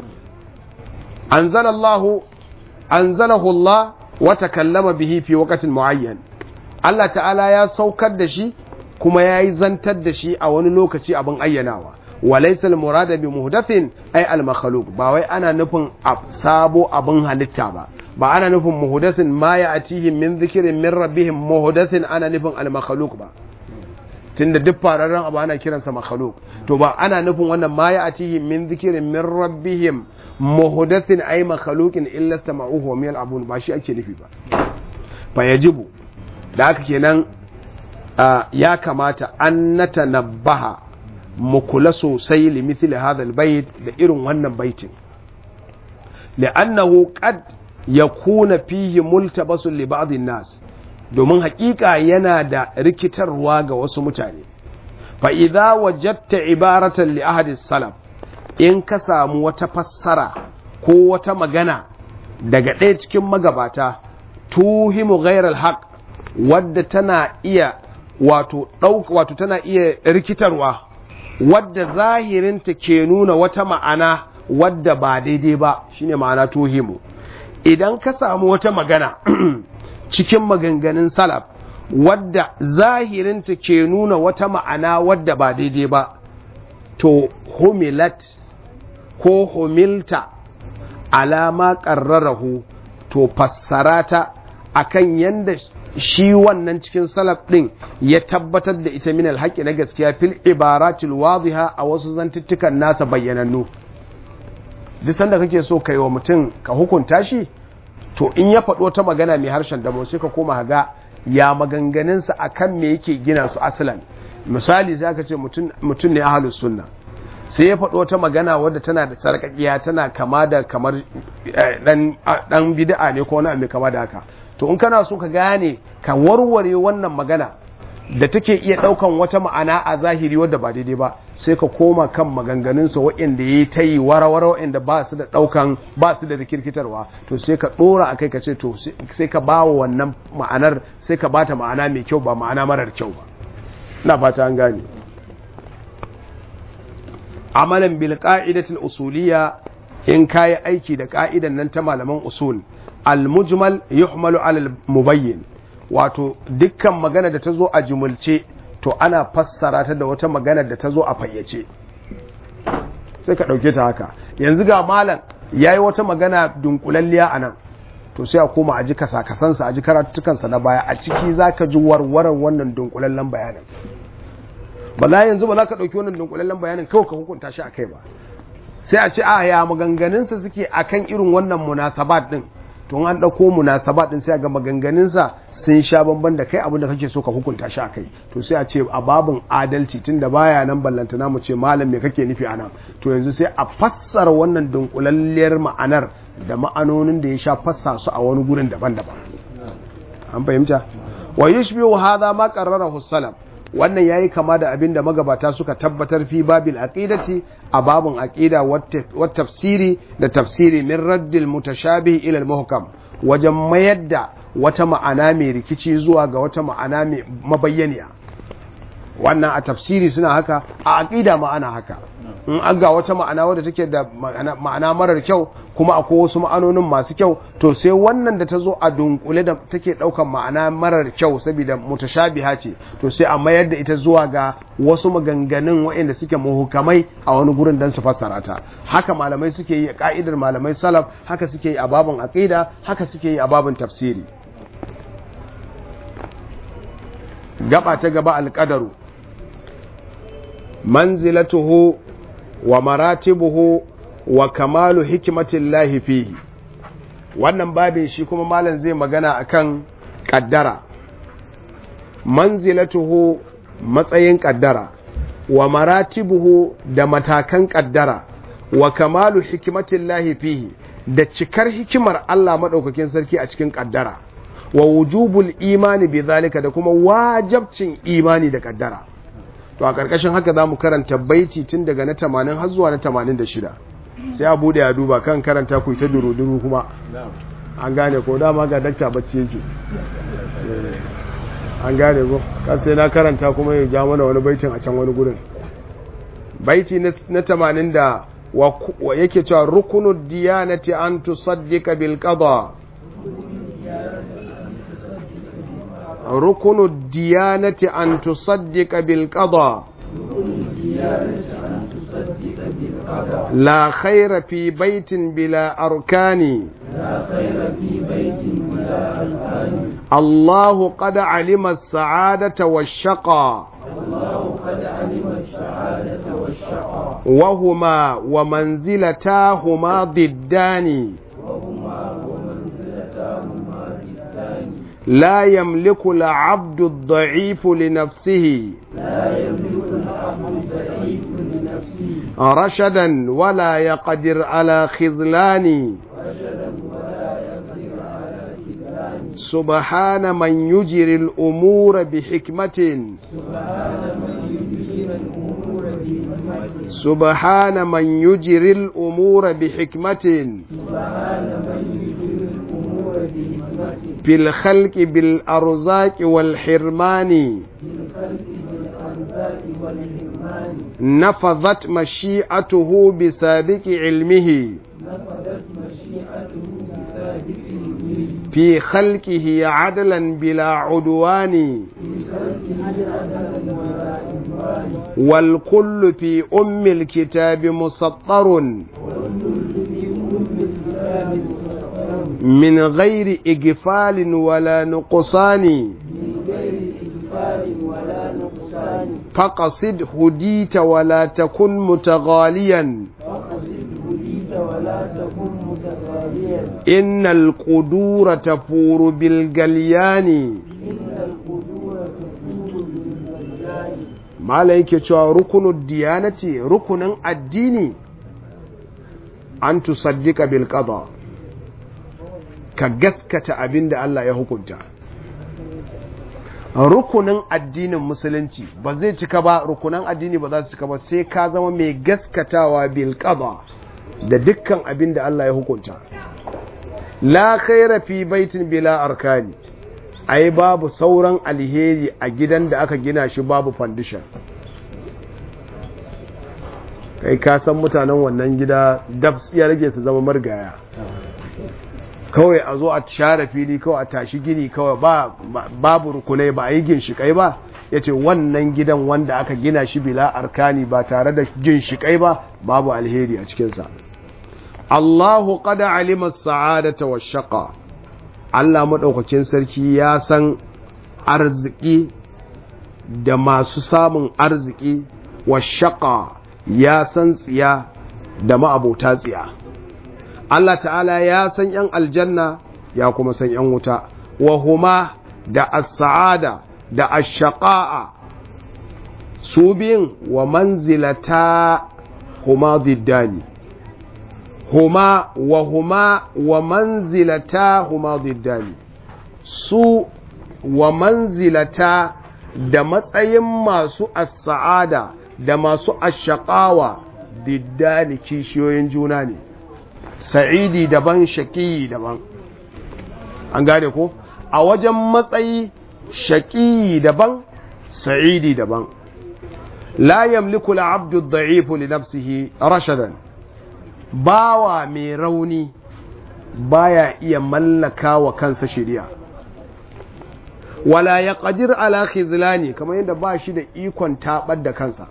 anzalallahu anzalahu Allah wa takallama bihi fi waqtin muayyan Allah ta'ala ya saukar da shi kuma ya yi zantar da shi a wani lokaci abin ayyanawa walaysa al-murada bi muhdathin ay al-makhluq ba wai ana nufin sabo abin halitta ba ba ana nufin muhdathin ma ya'tihim min dhikrin min rabbihim muhdathin ana nufin al-makhluq ba tunda duk fararren abu ana kiransa makhluq to ba ana nufin wannan ma ya'tihim min dhikrin min rabbihim muhdathin ay makhluqin illa istama'uhu wa min al-abun ba shi ake nufi ba fa yajibu da haka kenan ya kamata an nata nabaha mu kula sosai limithili hadal bait da irin wannan baitin li'annahu qad yakuna fihi multabasun li ba'd nas domin hakika yana da rikitarwa ga wasu mutane fa idza wajadta ibaratan li ahadi salaf in ka samu wata fassara ko wata magana daga ɗaya cikin magabata tuhimu ghairal haqq wadda tana iya wato ɗauka wato tana iya rikitarwa wadda zahirinta ke nuna wata ma'ana wadda ba daidai ba shine ma'ana tuhimu idan ka samu wata magana cikin maganganun salaf wadda zahirinta ke nuna wata ma'ana wadda ba daidai ba to humilat ko humilta alama ƙarrarahu to fassarata akan yanda shi wannan cikin salaf ɗin ya tabbatar da ita min alhaƙi na gaskiya fil ibaratil wadiha a wasu zantuttukan nasa bayyanannu duk sanda kake so kai wa mutum ka hukunta shi to in ya faɗo ta magana mai harshen damo sai ka koma ga ya maganganunsa akan me yake gina su asalan misali sai aka ce mutum ne ahlus sunna sai ya faɗo ta magana wadda tana da sarƙaƙiya tana kama da kamar ɗan bid'a ne ko wani abu kama da haka to in kana so ka gane ka warware wannan magana da take iya ɗaukan wata ma'ana a zahiri wadda ba daidai ba sai ka koma kan maganganunsa waɗanda ya yi ta yi warawara waɗanda ba su da ɗaukan ba su da rikirkitarwa to sai ka ɗora a kai ka ce to sai ka ba wa wannan ma'anar sai ka bata ma'ana mai kyau ba ma'ana marar kyau ba ina fata an gane amalan bil qa'idatil usuliyya in kayi aiki da ka'idan nan ta malaman usul al mujmal yuhmalu ala mubayyin wato dukkan magana da ta zo a jumulce to ana fassara ta da wata magana da ta zo a fayyace sai ka ɗauke ta haka yanzu ga malam ya yi wata magana dunkulalliya a nan to sai a koma a ji kasakasansa a ji karatukansa na baya a ciki za ka ji warwarar wannan dunkulallen bayanin ba za yanzu ba za ka ɗauki wannan dunkulallen bayanin kawai ka hukunta shi a kai ba sai a ce a ya maganganunsa suke akan irin wannan munasabat din to an ɗauko munasabat din sai ga maganganunsa sun sha bamban da kai abin da kake so ka hukunta shi a kai to sai a ce a babin adalci tun da baya nan ballantana mu ce malam me kake nufi a nan to yanzu sai a fassara wannan dunkulalliyar ma'anar da ma'anonin da ya sha fassa su a wani gurin daban-daban an fahimta wa yushbihu hadha ma qarrarahu salaf wannan yayi kama da abin da magabata suka tabbatar fi babil aqidati a babun aqida wa tafsiri da tafsiri min raddil mutashabih ila al-muhkam wajen mayar da wata ma'ana mai rikici zuwa ga wata ma'ana mai mabayyaniya wannan a tafsiri suna haka a aqida ma'ana haka in an ga wata ma'ana wadda take da ma'ana marar kyau kuma akwai wasu ma'anonin masu kyau to sai wannan da ta zo a dunkule da take daukan ma'ana marar kyau saboda mutashabiha ce to sai a mayar da ita zuwa ga wasu maganganun waɗanda suke muhukamai a wani gurin don su fassara ta haka malamai suke yi a ka'idar malamai salaf haka suke yi a babin aqida haka suke yi a babin tafsiri gaba ta gaba alƙadaru manzilatuhu wa maratibuhu wa kamalu hikimatin lahi fihi wannan babin shi kuma malam zai magana akan kaddara manzilatuhu matsayin kaddara wa maratibuhu da matakan kaddara wa kamalu hikimatin lahi fihi da cikar hikimar Allah maɗaukakin sarki a cikin kaddara wa wujubul imani bi zalika da kuma wajabcin imani da kaddara to a ƙarƙashin haka za mu karanta baiti tun daga na 80 har zuwa na 86 sai a bude ya duba kan karanta ku ta duru-duru kuma an gane ko dama ga dakta bacci yake an gane ko ka sai na karanta kuma ya ja mana wani baitin a can wani gurin baiti na 80 da wa yake cewa rukunu diyanati an tusaddiqa bil qada ركن الديانة أن تصدق بالقضاء لا خير في بيت بلا أركان الله قد علم السعادة والشقى وهما ومنزلتاهما ضدان لا يملك العبد الضعيف لنفسه رشدا ولا يقدر على خذلان سبحان من يجري الأمور بحكمة سبحان من يجري الأمور بحكمة في الخلق بالأرزاق والحرمان نفذت مشيئته بسابق علمه في خلقه عدلا بلا عدوان والكل في أم الكتاب مسطر من غير إغفال ولا نقصان فقصد هديت ولا تكن متغاليا إن القدور تفور بالجليان mala yake cewa rukunin diyanati rukunin addini an tusaddika bil qada ka gaskata abin da Allah ya hukunta rukunin addinin musulunci ba zai cika ba rukunan addini ba za su cika ba sai ka zama mai gaskatawa bil qada da dukkan abin da Allah ya hukunta la khaira fi baitin bila arkani ai babu sauran alheri a gidan da aka gina shi babu foundation kai ka san mutanen wannan gida dabs ya rage su zama margaya kawai a zo a share fili kawai a tashi gini kawai ba babu rukunai ba a yi ginshikai ba ya ce wannan gidan wanda aka gina shi bila arkani ba tare da ginshikai ba babu alheri a cikinsa Allahu qad alima as-sa'adata wash-shaqa Allah madaukakin sarki ya san arziki da masu samun arziki wash-shaqa ya san tsiya da ma'abota tsiya Allah ta'ala ya san ‘yan aljanna ya kuma san ‘yan wuta wa huma da as-sa'ada da ash-shaqa'a su biyun wa manzilata huma diddani huma wa huma wa manzilata huma diddani su wa manzilata da matsayin masu as-sa'ada da masu ash-shaqawa diddani kishiyoyin juna ne sa'idi daban shaƙiyi daban an gane ko a wajen matsayi shaƙiyi daban sa'idi daban la yamliku al-abdu ad-da'ifu li nafsihi rashadan bawa mai rauni baya iya mallaka wa kansa shari'a wala yaqdir ala khizlani kamar yadda ba shi da ikon tabar da kansa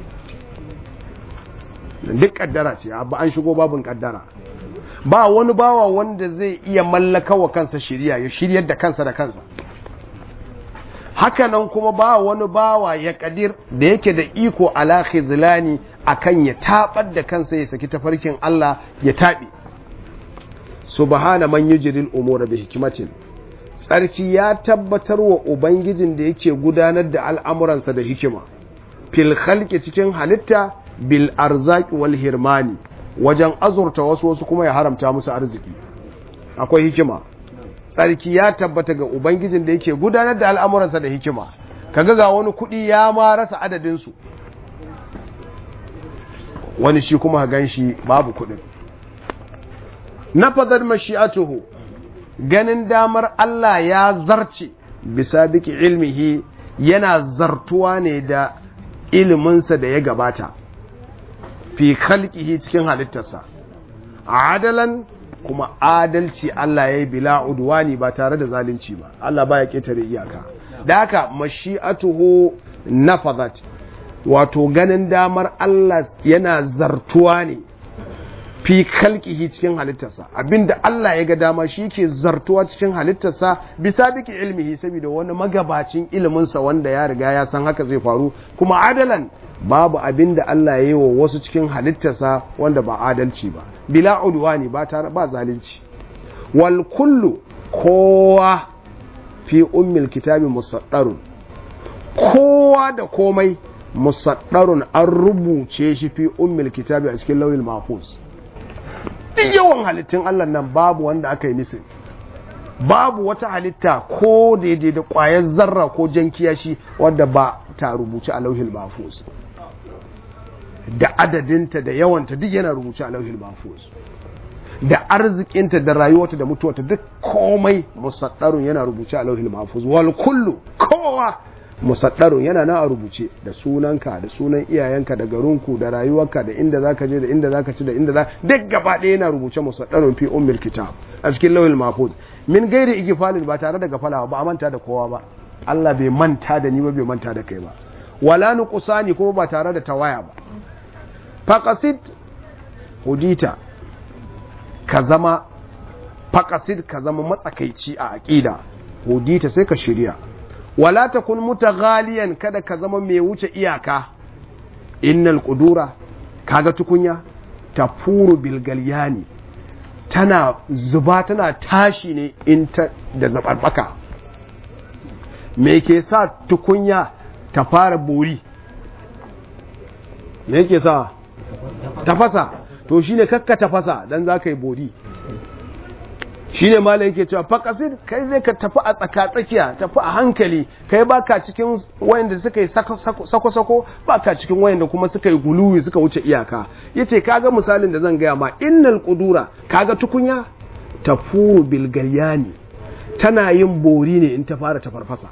duk kaddara ce abu an shigo babin kaddara ba wani bawa wanda zai iya mallaka wa kansa shirya ya shiryar da kansa da kansa hakanan kuma ba wani bawa ya kadir da yake da iko ala khizlani akan ya tabar da kansa ya saki tafarkin Allah ya tabi subhana man yujril umura bi hikmatin tsarki ya tabbatar wa ubangijin da yake gudanar da al'amuransa da hikima fil khalqi cikin halitta bil arzaki wal hirmani wajen azurta wasu wasu kuma ya haramta musu arziki akwai hikima tsarki ya tabbata ga ubangijin da yake gudanar da al'amuransa da hikima kaga ga wani kuɗi ya ma rasa adadinsu wani shi kuma gan shi babu kuɗin nafazar mashi'atuhu ganin damar Allah ya zarce bisa biki ilmihi yana zartuwa ne da iliminsa da ya gabata fi khalqihi cikin halittarsa adalan kuma adalci Allah ya yi bila udwani ba tare da zalunci ba Allah baya ketare iyaka da haka mashi'atuhu nafazat wato ganin damar Allah yana zartuwa ne fi khalqihi cikin halittarsa abinda Allah ya ga dama shi ke zartuwa cikin halittarsa bisa biki ilmihi saboda wani magabacin iliminsa wanda ya riga ya san haka zai faru kuma adalan babu abinda Allah ya yi wa wasu cikin halittarsa wanda ba adalci ba bila udwani ba tare ba zalunci wal kullu kowa fi ummil kitabi musaddarun kowa da komai musaddarun an rubuce shi fi ummil kitabi a cikin lauyin mahfuz duk yawan halittun Allah nan babu wanda aka yi nisin babu wata halitta ko daidai da ƙwayar zarra ko jan kiyashi wadda ba ta rubuce a lauhin mahfuz da adadinta da yawanta duk yana rubuce a lauhin mahfuz da arzikinta da rayuwarta da mutuwarta duk komai musaddarun yana rubuce a lauhin mahfuz wal kullu kowa musaddarun yana na a rubuce da sunanka da sunan iyayenka da garinku da rayuwarka da inda zaka je da inda zaka ci da inda za duk gaba ɗaya yana rubuce musaddarun fi ummil kitab a cikin lauhin mahfuz min gairi igifalin ba tare da gafala ba a manta da kowa ba Allah bai manta da ni ba bai manta da kai ba wala nuqsani kuma ba tare da tawaya ba faqasid hudita ka zama faqasid ka zama matsakaici a aqida hudita sai ka shirya wala takun mutaghaliyan kada ka zama mai wuce iyaka innal qudura kaga tukunya tafuru bil galyani tana zuba tana tashi ne in ta da zabarbaka me ke sa tukunya ta fara bori me ke sa tafasa to shine kakka tafasa dan za ka yi bori shine malai yake cewa faqasid kai zai ka tafi a tsaka tsakiya tafi a hankali kai baka cikin wayanda suka yi sako sako baka cikin wayanda kuma suka yi guluwi suka wuce iyaka yace kaga misalin da zan gaya ma innal qudura kaga tukunya tafuru bil galyani tana yin bori ne in ta fara ta farfasa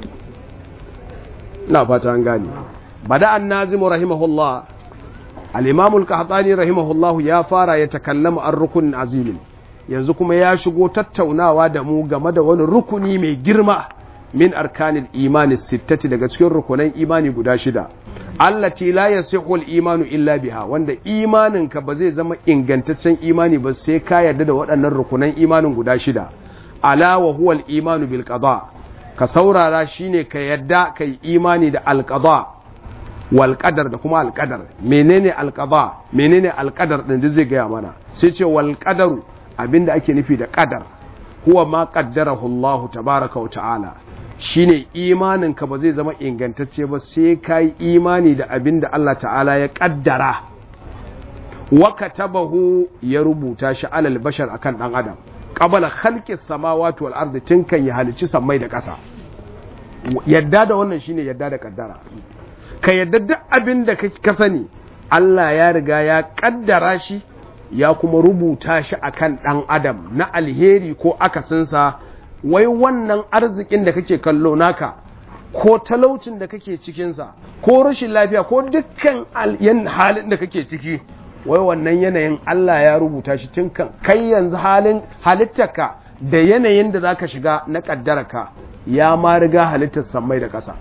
ina fata an gane bada an-nazim rahimahullah al-imam al-qahtani rahimahullah ya fara ya takallama an rukunin azimin yanzu kuma ya shigo tattaunawa da mu game da wani rukuni mai girma min arkanin imani sittati daga cikin rukunan imani guda shida allati la yasihu al-imanu illa biha wanda imaninka ba zai zama ingantaccen imani ba sai ka yarda da waɗannan rukunan imanin guda shida ala wa huwa al-imanu bil qada ka saurara shine ka yarda kai imani da al-qada wal qadar da kuma al-qadar menene al-qada menene al-qadar din da zai gaya mana sai ce wal qadaru abinda ake nufi da qadar huwa ma qaddarahu Allah tabaaraka wa ta'ala shine imaninka ba zai zama ingantacce ba sai ka yi imani da abin da Allah ta'ala ya kaddara wa katabahu ya rubuta shi alal bashar akan dan adam qabala khalqis samawati wal ardi tun kan ya halici sammai da ƙasa yadda da wannan shine yadda da kaddara ka yadda duk abin da ka sani Allah ya riga ya kaddara shi ya kuma rubuta shi akan dan adam na alheri ko akasinsa wai wannan arzikin da kake kallo naka ko talaucin da kake cikinsa ko rashin lafiya ko dukkan halin da kake ciki wai wannan yanayin Allah ya rubuta shi tun kan kai yanzu halin halittarka da yanayin da zaka shiga na kaddaraka ya ma riga halittar sammai da ƙasa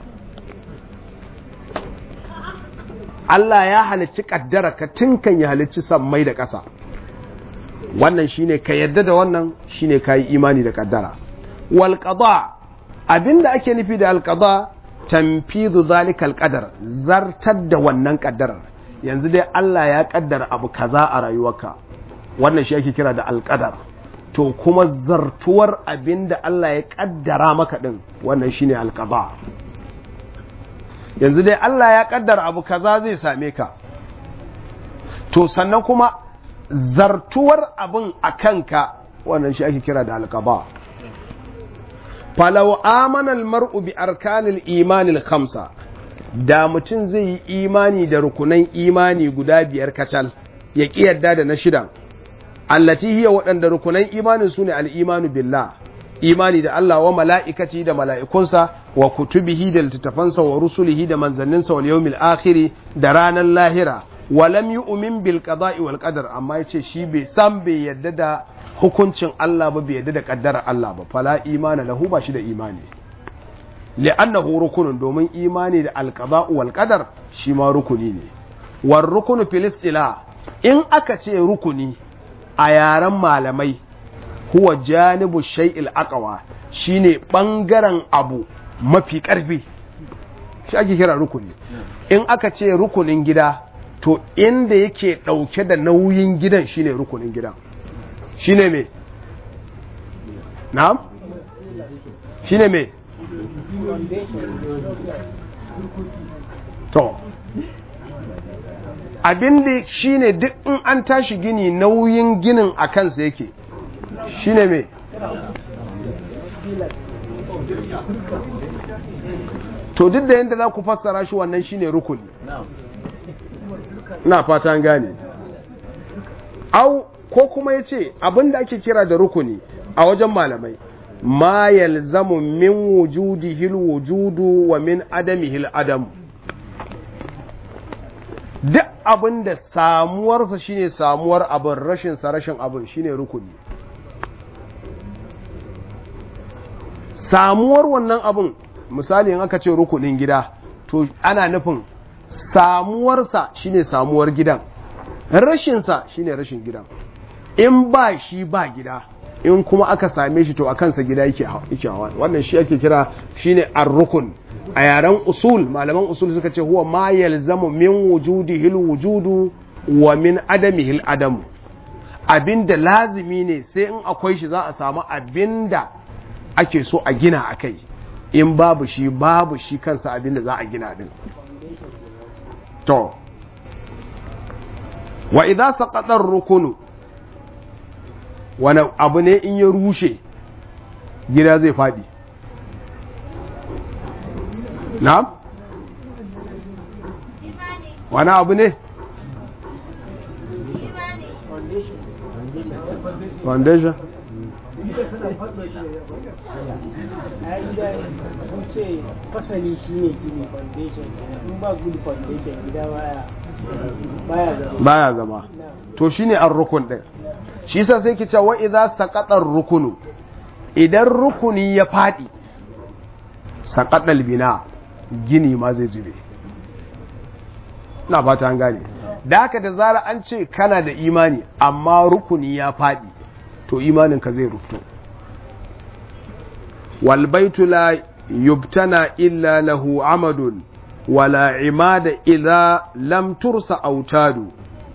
Allah ya halicci kaddaraka tun kan ya halicci sammai da ƙasa wannan shine ka yadda da wannan shine kayi imani da kaddara walƙada abinda ake nufi da alƙada tamfizu zalikal qadar zartar da wannan ƙaddarar yanzu dai Allah ya ƙaddara abu kaza a rayuwarka wannan shi ake kira da alƙadar to kuma zartuwar abinda Allah ya ƙaddara maka din wannan shine alƙada yanzu dai Allah ya ƙaddara abu kaza zai same ka to sannan kuma zartuwar abin a kanka wannan shi ake kira da alƙada falau amanal mar'u bi arkanil imanil khamsa da mutum zai yi imani da rukunan imani guda biyar kacal ya ƙi yadda da na shidan allati hiya waɗanda rukunan imanin su ne al'imanu billah imani da Allah wa mala'ikaci da mala'ikunsa wa kutubihi da littattafansa wa rusulihi da manzanninsa wal yawmil akhiri da ranar lahira wa lam yu'min bil qada'i wal qadar amma yace shi bai san bai yadda da hukuncin Allah ba bai yadda da kaddarar Allah ba fala imana lahu ba shi da imani li'annahu rukunun domin imani da alqada'u wal qadar shi ma rukuni ne war rukunu fil istila in aka ce rukuni a yaren malamai huwa janibu shay'il aqwa shine bangaren abu mafi karfi shi ake kira rukuni in aka ce rukunin gida to inda yake dauke da nauyin gidan shine rukunin gidan shine me na'am shine me to abinda shine duk in an tashi gini nauyin ginin a kansa yake shine me to duk da yadda za ku fassara shi wannan shine rukuni na fatan gane au ko kuma ya ce abinda ake kira da rukuni a wajen malamai ma yalzamu min wujudihil wujudu wa min adamihil adam duk abinda samuwarsa shine samuwar abin rashinsa rashin abin shine rukuni samuwar wannan abin misali in aka ce rukunin gida to ana nufin samuwarsa shine samuwar gidan rashinsa shine rashin gidan in ba shi ba gida in kuma aka same shi to a kansa gida yake hawa wannan shi ake kira shine ar-rukun a yaren usul malaman usul suka ce huwa ma yalzamu min wujudihi wujudu wa min adamihi adamu abinda lazimi ne sai in akwai shi za a samu abinda ake so a gina akai in babu shi babu shi kansa abinda za a gina din to wa idza saqata ar-rukunu wani abu ne in ya rushe gida zai faɗi na? wani abu ne? foundation fasali shi ne gini foundation in ba good foundation gida baya zama baya zama to shine an rukun ɗin shi sa sai ki ce wa idza saqata rukunu idan rukuni ya fadi saqata bina gini ma zai zube na fata an gane da haka da zara an ce kana da imani amma rukuni ya faɗi to imaninka zai rufto walbaitu la yubtana illa lahu amadun wala imada idza lam tursa autadu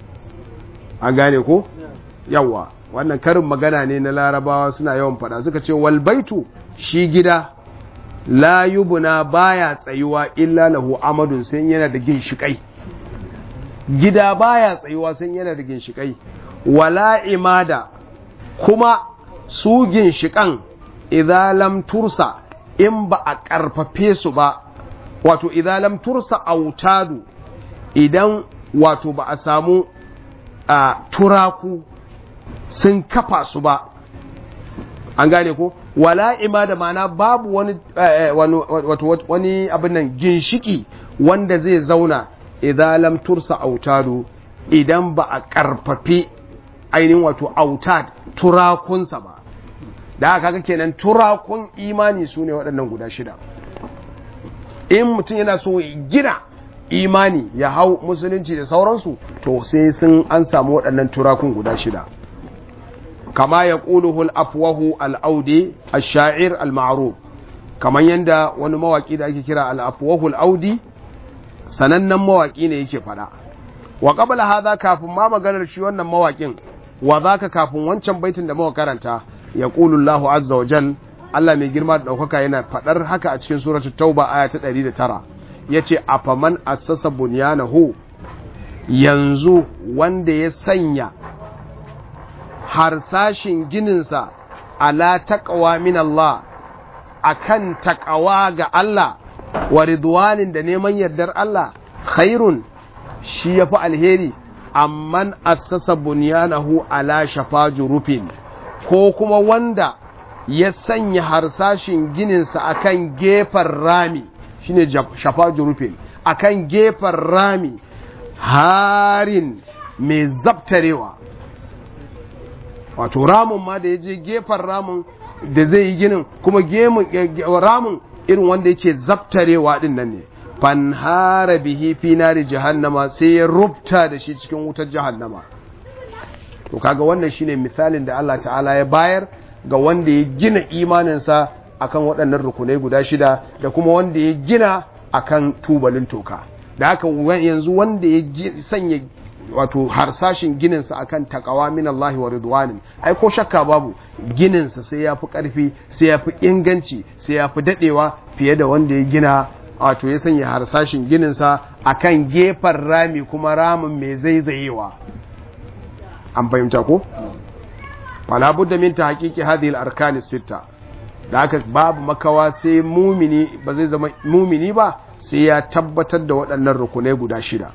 an gane ko yawa wannan karin magana ne na larabawa suna yawan fada suka ce walbaitu shi gida la yubna baya tsayuwa illa lahu amadun sai yana da ginshikai gida baya tsayuwa sai yana da ginshikai wala imada kuma su ginshikan idza lam tursa in ba a karfafe su ba wato idza lam tursa autadu idan wato ba a samu a turaku sun kafa su ba an gane ko wala imada mana babu wani wato wani abin nan ginshiki wanda zai zauna idan lam tursa autadu idan ba a karfafi ainihin wato autad turakunsa ba da haka kaga kenan turakun imani su ne waɗannan guda shida in mutum yana so gina imani ya hau musulunci da sauransu to sai sun an samu waɗannan turakun guda shida kama ya ƙuluhul afwahu al'audi a sha'ir al-ma'ruf kamar yadda wani mawaƙi da ake kira al'afwahu al'audi sanannen mawaƙi ne yake faɗa wa ƙabala haza kafin ma maganar shi wannan mawaƙin wa za ka kafin wancan baitin da muka karanta ya ƙulullahu azza wa jal Allah mai girma da ɗaukaka yana faɗar haka a cikin suratul tauba aya ta ɗari da tara ya ce afaman assasa bunyanahu yanzu wanda ya sanya harsashin gininsa ala taqwa min Allah akan taqwa ga Allah wa ridwanin da neman yardar Allah khairun shi yafi alheri amman assasa bunyanahu ala shafa jurufin ko kuma wanda ya sanya harsashin gininsa akan gefen rami shine shafa jurufin akan gefen rami harin mai zabtarewa wato ramin ma da ya je gefen ramin da zai yi ginin kuma ramin irin wanda yake zabtarewa din nan ne fanhara bihi fi nari jahannama sai ya rubta da shi cikin wutar jahannama to kaga wannan shine misalin da Allah ta'ala ya bayar ga wanda ya gina imaninsa akan waɗannan rukunai guda shida da kuma wanda ya gina akan tubalin toka da haka yanzu wanda ya sanya wato harsashin gininsa akan takawa min Allah wa ridwanin ai ko shakka babu gininsa sai ya fi ƙarfi sai ya fi inganci sai ya fi daɗewa fiye da wanda ya gina wato ya sanya harsashin gininsa akan gefen rami kuma ramin mai zaizayewa an fahimta ko wala budda min tahqiqi hadhihi al-arkan sitta da haka babu makawa sai mumini ba zai zama mumini ba sai ya tabbatar da waɗannan rukunai guda shida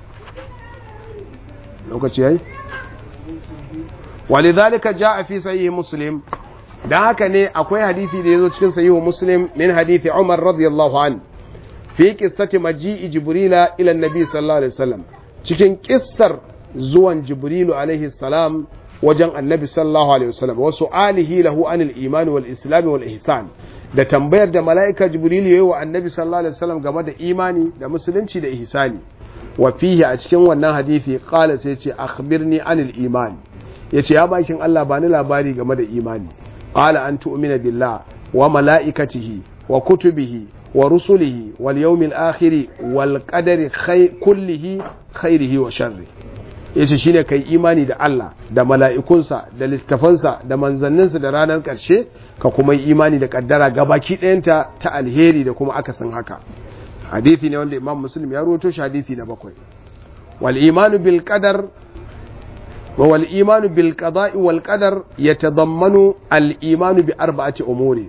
lokaci yayi walidhalika jaa fi sahih muslim dan haka ne akwai hadisi da yazo cikin sahih muslim min hadisi umar radiyallahu an fi qissati maji'i jibrila ila annabi sallallahu alaihi wasallam cikin kissar zuwan jibrilu alaihi salam wajen annabi sallallahu alaihi wasallam wa su'alihi lahu anil iman wal islam wal ihsan da tambayar da mala'ika jibrilu yayi wa annabi sallallahu alaihi wasallam game da imani da musulunci da ihsani wa fihi a cikin wannan hadisi qala sai ce akhbirni anil iman yace ya bakin Allah ba ni labari game da imani qala an tu'mina billah wa mala'ikatihi wa kutubihi wa rusulihi wal yawmil akhir wal qadari kullihi khairihi wa sharri yace shine kai imani da Allah da mala'ikunsa da littafansa da manzanninsa da ranar ƙarshe ka kuma yi imani da kaddara gabaki ɗayanta ta alheri da kuma akasin haka hadithi ne wanda imam muslim ya ruwato shi hadithi na bakwai wal imanu bil qadar wa wal imanu bil qada'i wal qadar yatadammanu al imanu bi arba'ati umuri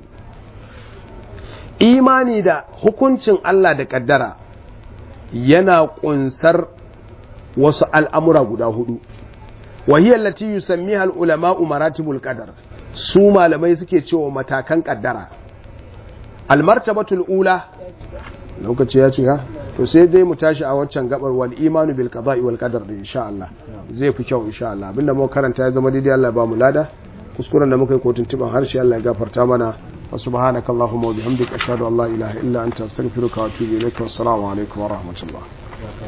imani da hukuncin Allah da kaddara yana kunsar wasu al'amura guda hudu wa hiya allati yusammiha al ulama'u maratibul qadar su malamai suke cewa matakan kaddara al martabatul ula lokaci ya cika to sai dai mu tashi a waccan gabar wal imanu bil qada'i wal qadar da insha Allah zai fi kyau insha Allah abinda muka karanta ya zama daidai Allah ba mu lada kuskuren da muka yi kotun tiban harshe Allah ya gafarta mana wa subhanaka allahumma wa bihamdika ashhadu an la ilaha illa anta astaghfiruka wa atubu ilaik wa assalamu alaikum wa rahmatullah